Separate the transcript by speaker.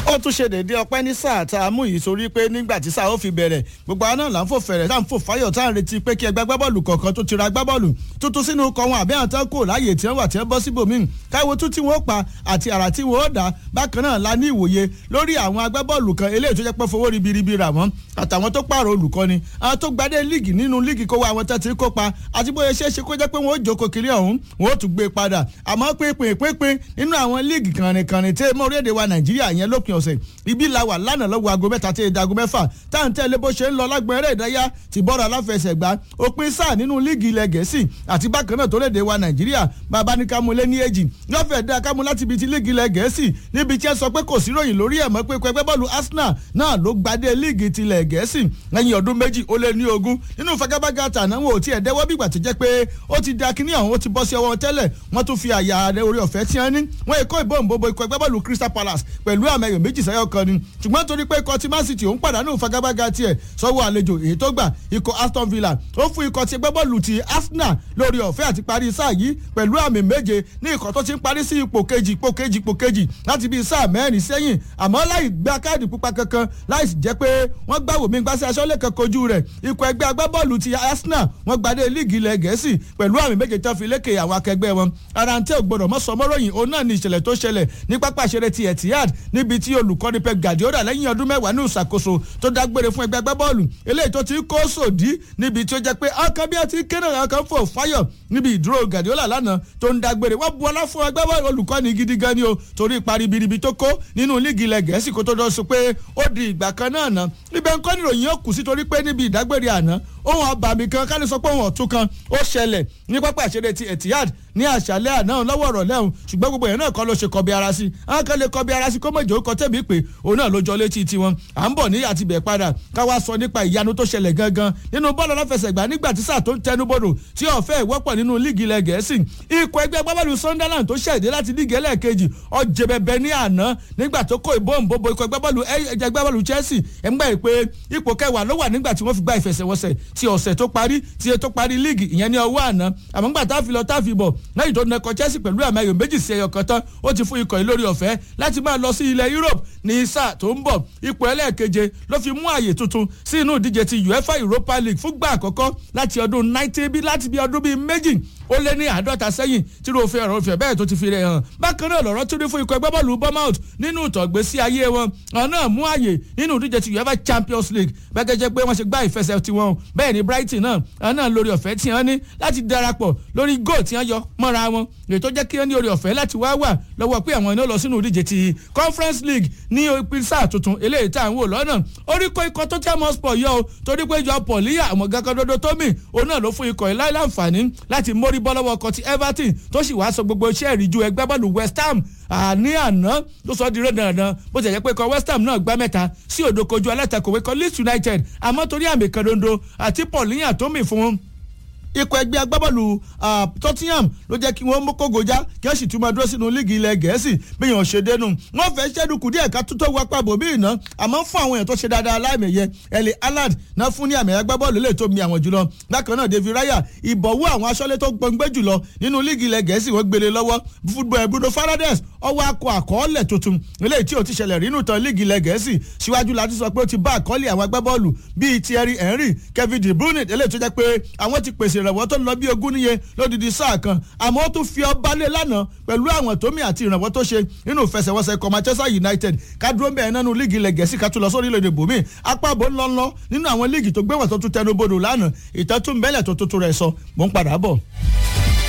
Speaker 1: ó tún ṣe déédéé ọpẹ́ ní sáà tá a mú yìí sórí pé nígbà tí sáà ó fi bẹ̀rẹ̀ gbogbo àwọn náà là ń fò fẹ̀rẹ̀ tá à ń fò fáyọ̀ tá à ń retí pé kí ẹgbẹ́ gbábọ́ọ̀lù kọ̀ọ̀kan tó ti ra gbábọ́ọ̀lù tuntun sínú ikọ̀ wọn àbí àwọn tán kò láàyè tí wọ́n wà tí wọ́n bọ́ síbòmíì káwo tún tí wọ́n pa àti àrà tí wọ́n dá bákan náà la ní ìwòye lórí àwọn agbábọ́ọ̀lù kan eléyìí tó jẹ́ pé fowó ribiribi rà wọ́n àtàwọn tó pààrọ̀ olùkọ́ni àwọn tó gbadé líìgì nínú líìgì kó wa àwọn tó ti kópa àti bóyá ṣeé ṣe kó jẹ́ pé wọ́n ó jókòó kiri ọ̀hún wọ́n ó tún gbé padà àmọ́ pínpín pínpín nínú àwọn líìgì kànrìnkànrìn tí mọ́ orílẹ̀-èdè wa nàìjíríà yẹn lópin ọ̀sẹ̀ ibi la wà lánàá lọ́wọ́ aago mẹ́ta tí èdè aago mẹ́fà tá à ń tẹ̀lé bó ṣe ń lọ lágbọ̀n eré ìdárayá ti bọ́ọ̀rọ̀ aláfẹsẹ̀gbá òpin sáà nínú líìgì ilẹ̀ gẹ̀ẹ́sì àti bákan náà tó léde wa nàìjíríà bàbá ní kámú lé ní èjì lọ́fẹ̀ẹ́ dá kámú láti ibi ti líìgì ilẹ̀ gẹ̀ẹ́sì níbi tí ẹ sọ pé kò sí ròyìn lórí ẹ̀ mọ́ pé ẹgbẹ́ bọ́ọ̀lù arsenal náà ló gbadé líìgì tilẹ̀ gẹ̀ẹ́sì lẹ́yìn ọdún méjì ó lé ní ogún nínú fagabaga tàná wọn ò tiẹ̀ dẹ́wọ́ bígbà tó jẹ́ pé ó ti da kíní ọ̀hún ó ti bọ́ sí ọwọ́ tẹ́lẹ̀ wọ́n tún fi àyà rẹ orí ọ̀fẹ́ tí wọ́n ní wọ́n èkó ìbọn bòbò ikọ̀ ẹgbẹ́ bọ́ọ̀lù crystal palace pẹ̀lú àmì ẹ̀yọ̀ méjì sẹ́yọ̀ kan ni ṣùgbọ́n torí pé ikọ̀ tí man city òun pàdánù fagabaga tiẹ̀ sọ́wọ́ àlejò èyí tó gbà ikọ̀ aston villa ó fún ikọ̀ tí ẹgbẹ́ bọ́ọ̀lù ti arsenal lórí ọ̀fẹ́ àti parí sáà yìí pẹ̀lú àmì méje ní ikọ̀ tó ti ń parí sí ipò kejì ipò kejì ipò kejì láti bíi sáà mẹ́rin sẹ́yìn àmọ́ láì gba káàdì pupa kankan láì sì jẹ́ pé wọ́n gbà wòmí gbàsẹ́ aṣọ́lé kan kojú rẹ̀ ikọ̀ ẹgbẹ́ agbábọ́ọ̀lù ti arsenal wọ́n gbadé líìgì ilẹ̀ gẹ̀ẹ́sì pẹ̀lú àmì méje tó fi lékè àwọn akẹgbẹ́ wọn ara ń tẹ́ ògbọ́dọ̀ mọ́ sọmọ́ròyìn òun náà ni ìṣẹ̀lẹ̀ tó ṣẹlẹ̀ ní pápá ìṣeré ti etihad níbi tí olùkọ́ni pep guardiola lẹ́yìn ọdún mẹ́wàá ní ìṣàkóso tó dágbére fún ẹgbẹ́ agbábọ́ọ̀lù eléyìí tó ti kó sòdí níbi tí ó jẹ́ pé ọkàn bí a ti kéde ọkàn fò fáyọ̀ níbi ìdúró guardiola lánàá tó ń dágbére wọ́n bu ọlá fún ẹgbẹ́ olùkọ́ni gidi gan ni o torí ipa ribiribi tó kó nínú líìgì ilẹ̀ gẹ̀ẹ́sì kó tó dọ́ sọ pé ó di ìgbà kan náà ná ibẹ̀ ń kọ́ níròyìn ó kù sí torí pé níbi ìdágbére àná ohun àbàmì kan ká lè sọ pé ohun ọ̀tún kan ó ṣẹlẹ̀ ní pápá ìṣeré ti etihad ní àṣálẹ́ àná lọ́wọ́ ọ̀rọ̀ lẹ́hùn ṣùgbọ́n gbogbo yẹn náà kọ́ ló ṣe kọbi ara sí àwọn kan lè kọbi ara sí kó mọ̀jọ́ ó kọ tẹ̀mí pé òun náà ló jọ létí tiwọn à ń bọ̀ ní àtibẹ̀ padà káwá sọ nípa ìyanu tó ṣẹlẹ̀ gangan nínú bọ́ọ̀lù aláfẹsẹ̀gbá nígbà tí sáà tó ń tẹnubodò tí ọ̀fẹ́ ìwọ́pọ̀ nínú líìgì ilẹ̀ gẹ̀ẹ́sì ikọ̀ ẹgbẹ́ agbábọ́ọ̀lù sunderland tó ṣẹ̀dé láti líìgì ẹlẹ́ẹ̀kejì ọ̀jẹ̀bẹ̀bẹ̀ ní àná nígbà tó kó ìbọn bòbò ikọ̀ agbábọ́ọ̀lù ẹ̀jẹ̀ agbábọ́ọ̀lù chelsea ẹ̀ ń gbà pé ipò kẹwàá ló wà nígbà tí wọ́n fi gba ìfẹsẹ̀wọnsẹ̀ ti ọ̀sẹ̀ tó parí ti tó parí líìgì ìyẹn ní ọwọ́ àná àmọ́ ńgbà tá a fi lọ tá a fi bọ̀ lẹ́yìn tó nẹkọ chelsea pẹ̀lú àmì ayò méjì sí ẹyọ kan tán ó ti fún ikọ̀ yìí lórí ọ̀fẹ́ láti máa lọ sí ilẹ̀ europe ní sáà tó ń bọ̀ ipò ẹlẹ́ẹ̀keje ló fi mú àyè tuntun sí inú ìdíje ti uefa europa league fúngbà àkọ́kọ́ láti ọdún nineteen bí láti bí ọdún bíi méjì ó lé ní àádọ́ta sẹ́yìn tí ló fi ọ̀rọ̀ òfin bẹ́ẹ̀ tó ti fi rẹ̀ hàn bákan náà lọ́rọ́ tún ní fún ikọ̀ ẹgbẹ́ bọ́ọ̀lù bournemouth nínú ìtọ̀gbésí ayé wọn àwọn náà mú àyè nínú ìdíje ti uefa champions league bẹ́ẹ̀ jẹ́ pé wọ́n ṣe gbá ìfẹsẹ̀ tiwọn bẹ́ẹ̀ ni brighton náà àwọn náà lórí ọ̀fẹ́ tí wọ́n ní láti darapọ̀ lórí goal tí wọ́n yọ mọ́ra wọn èyí tó jẹ́ kí wọ́n ní orí ọ̀fẹ́ láti wá wà lọ́wọ́ pé àwọn iná lọ sínú ìdíje ti conference league ní ìpín sáà tuntun eléyìí tá à ń wò lọ́nà orí kó ikọ̀ tó tẹ́ mọ́spọ̀ yọ o torí pé ìjọ pọ̀líyà àwọn gangan dodo tó mì òun náà ló fún ikọ̀ yìí láì láǹfààní láti mórí bọ́ lọ́wọ́ ọkọ̀ ti everton tó sì wáá sọ gbogbo iṣẹ́ ìríjú ẹgbẹ́ bọ́ọ̀lù west ham àní àná ló sọ di rẹ́dàrẹ́dàn bó ti jẹ́ pé ikọ̀ west ham náà gbá mẹ́ta sí òdòkojú alátakòwé kan leeds united àmọ́ torí àmì kan dondo àti pọ̀líyà tó mì fún ikọ̀ ẹgbẹ́ agbábọ́ọ̀lù tottenham ló jẹ́ kí wọ́n kógojá kí wọ́n sì tún máa dúró sínú líìgì ilẹ̀ gẹ̀ẹ́sì bí yàn ṣe dénú wọ́n fẹ́ ṣẹ́dúkù díẹ̀ ká tó tó wá pàbò bí iná àmọ́ fún àwọn èèyàn tó ṣe dáadáa láìmẹ̀yẹ ẹ̀lẹ́ alad náà fún ní àmì agbábọ́ọ̀lù lè tó mi àwọn jùlọ bákan náà david raya ìbọ̀wọ́ àwọn aṣọ́lé tó gbọ̀ngbẹ́ jùlọ nínú líìgì ilẹ̀ gẹ̀ẹ́sì wọ́n gbélé lọ́wọ́ football bruno fernandes ọwọ́ akọ àkọọ́lẹ̀ tuntun eléyìí tí ò ti ṣẹlẹ̀ rínú tán líìgì ilẹ̀ gẹ̀ẹ́sì síwájú láti sọ pé ó ti bá àkọọ́lẹ̀ àwọn agbábọ́ọ̀lù bíi thierry henry kevin de bruyne eléyìí tó jẹ́ pé àwọn ti pèsè ìrànwọ́ tó ń lọ bí ogún níye lódìdí sáà kan àmọ́ ó tún fi ọba lé lánàá pẹ̀lú àwọn tómi àti ìrànwọ́ tó ṣe nínú ìfẹsẹ̀wọnsẹ̀ ikọ̀ manchester united kádúró bẹ́ẹ̀ nánú líìgì ilẹ̀ gẹ̀ẹ́sì ká tún lọ sórí ilẹ̀ bòmí apábò ńlọ́ńlọ́ nínú àwọn líìgì tó gbéwọ̀n tó tún tẹnu bodò lánàá ìtẹ́tún bẹ́lẹ̀ tó tuntun rẹ̀ sọ mò ń padà bọ̀.